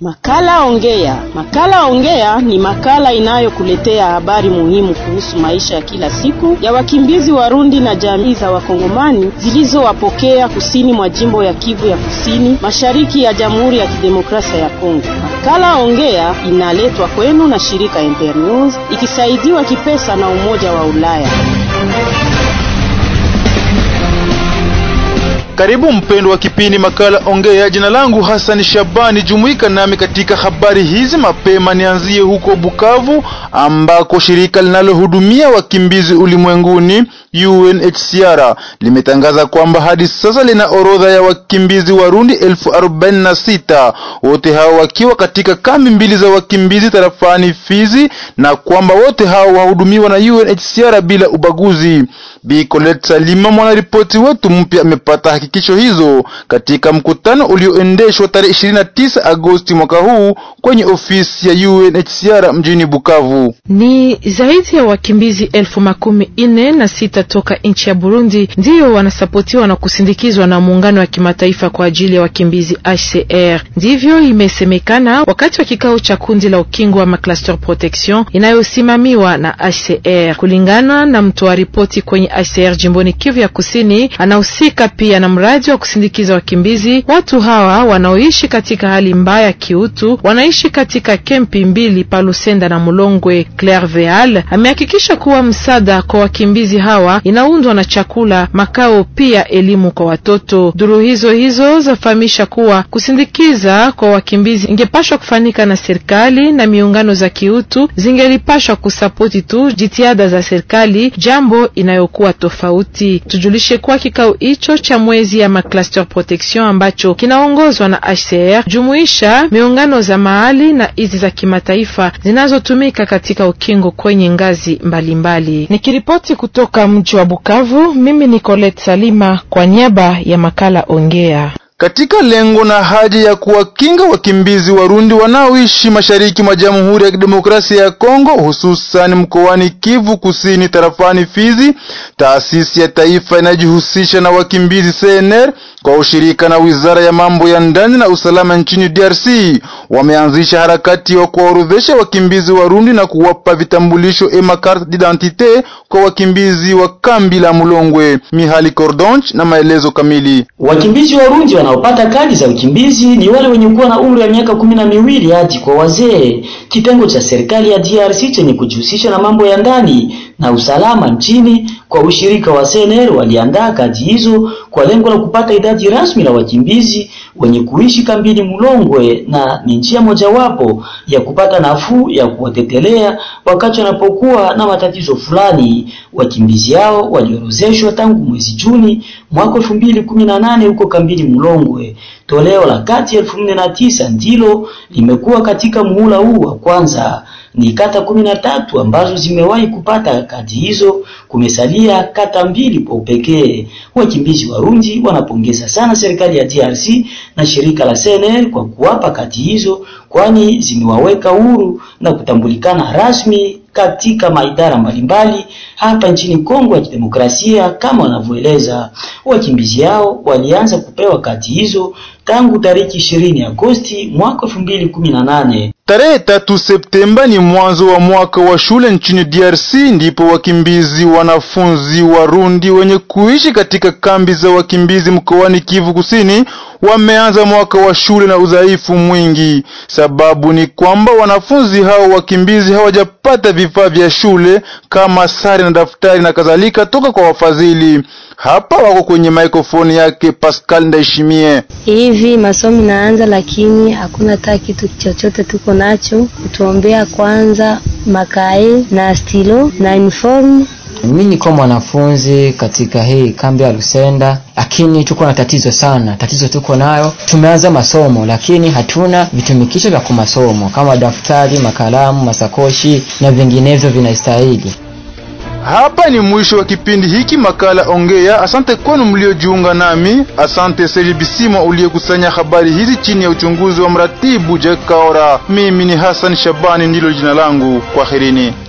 Makala Ongea. Makala Ongea ni makala inayokuletea habari muhimu kuhusu maisha ya kila siku ya wakimbizi Warundi na jamii za Wakongomani zilizowapokea kusini mwa jimbo ya Kivu ya Kusini, mashariki ya Jamhuri ya Kidemokrasia ya Kongo. Makala Ongea inaletwa kwenu na shirika Internews ikisaidiwa kipesa na Umoja wa Ulaya. Karibu mpendo wa kipindi makala Ongea. Jina langu Hassan Shabani, jumuika nami katika habari hizi mapema. Nianzie huko Bukavu ambako shirika linalohudumia wakimbizi ulimwenguni UNHCR limetangaza kwamba hadi sasa lina orodha ya wakimbizi Warundi elfu arobaini na sita wote hao wakiwa katika kambi mbili za wakimbizi tarafani Fizi, na kwamba wote hao wahudumiwa na UNHCR bila ubaguzi. Bi Colette Salima, mwanaripoti wetu mpya, amepata hakikisho hizo katika mkutano ulioendeshwa tarehe 29 Agosti mwaka huu kwenye ofisi ya UNHCR mjini Bukavu. Ni zaidi ya wakimbizi elfu makumi nne na sita toka nchi ya Burundi ndiyo wanasapotiwa na kusindikizwa na muungano wa kimataifa kwa ajili ya wakimbizi HCR. Ndivyo imesemekana wakati wa kikao cha kundi la ukingo wa Macluster Protection inayosimamiwa na HCR. Kulingana na mtoa ripoti kwenye HCR jimboni Kivu ya Kusini, anahusika pia na mradi wa kusindikiza wakimbizi. Watu hawa wanaoishi katika hali mbaya kiutu wanaishi katika kempi mbili pa Lusenda na Mulongwe. Claire Veal amehakikisha kuwa msaada kwa wakimbizi hawa inaundwa na chakula, makao, pia elimu kwa watoto. Duru hizo hizo zafahamisha kuwa kusindikiza kwa wakimbizi ingepashwa kufanyika na serikali na miungano za kiutu zingelipashwa kusapoti tu jitihada za serikali, jambo inayokuwa tofauti. Tujulishe kuwa kikao hicho cha mwezi ya Macluster Protection ambacho kinaongozwa na HCR jumuisha miungano za mahali na hizi za kimataifa zinazotumika katika ukingo kwenye ngazi mbalimbali. Nikiripoti kutoka mji wa Bukavu, mimi ni Colette Salima kwa niaba ya makala Ongea. Katika lengo na haja ya kuwakinga wakimbizi Warundi wanaoishi mashariki mwa Jamhuri ya Kidemokrasia ya Kongo, hususan mkoani Kivu Kusini tarafani Fizi, taasisi ya taifa inajihusisha na wakimbizi CNR kwa ushirika na Wizara ya Mambo ya Ndani na Usalama nchini DRC wameanzisha harakati ya kuwaorodhesha wakimbizi Warundi na kuwapa vitambulisho ema carte d'identité kwa wakimbizi wa kambi la Mulongwe. Mihali Cordonch na maelezo kamili. Wakimbizi Warundi wanaopata kadi za ukimbizi ni wale wenye kuwa na umri wa miaka kumi na miwili hadi kwa wazee. Kitengo cha serikali ya DRC chenye kujihusisha na mambo ya ndani na usalama nchini kwa ushirika wa CNR waliandaa kadi hizo kwa lengo la kupata idadi rasmi la wakimbizi wenye kuishi kambini Mulongwe, na ni njia mojawapo ya kupata nafuu ya kuwatetelea wakati wanapokuwa na matatizo fulani. Wakimbizi hao waliorozeshwa tangu mwezi Juni mwaka elfu mbili kumi na nane huko kambini Mulongwe. Toleo la kati elfu nne na tisa ndilo limekuwa katika muhula huu wa kwanza. Ni kata kumi na tatu ambazo zimewahi kupata kadi hizo, kumesalia kata mbili kwa upekee. Wakimbizi Warundi wanapongeza sana serikali ya DRC na shirika la CNR kwa kuwapa kadi hizo, kwani zimewaweka huru na kutambulikana rasmi katika maidara mbalimbali hapa nchini Kongo ya Kidemokrasia. Kama wanavyoeleza wakimbizi hao, walianza kupewa kadi hizo tangu tariki 20 Agosti mwaka 2018. Tarehe tatu Septemba ni mwanzo wa mwaka wa shule nchini DRC, ndipo wakimbizi wanafunzi Warundi wenye kuishi katika kambi za wakimbizi mkoani Kivu Kusini wameanza mwaka wa shule na udhaifu mwingi. Sababu ni kwamba wanafunzi hao wakimbizi hawajapata vifaa vya shule kama sare na daftari na kadhalika toka kwa wafadhili. Hapa wako kwenye mikrofoni yake Pascal Ndaishimie. Hivi masomo naanza, lakini hakuna hata kitu chochote tuko nacho kutuombea kwanza makae na stilo na uniform. Mimi niko mwanafunzi katika hii kambi ya Lusenda, lakini tuko na tatizo sana. Tatizo tuko nayo, tumeanza masomo lakini hatuna vitumikisho vya kumasomo kama daftari, makalamu, masakoshi na vinginevyo vinastahili. Hapa ni mwisho wa kipindi hiki makala Ongea. Asante kwenu mliojiunga nami. Asante Serge Bisimo uliyekusanya habari hizi chini ya uchunguzi wa mratibu Jack Kaora. Mimi ni Hassan Shabani ndilo jina langu. Kwaherini.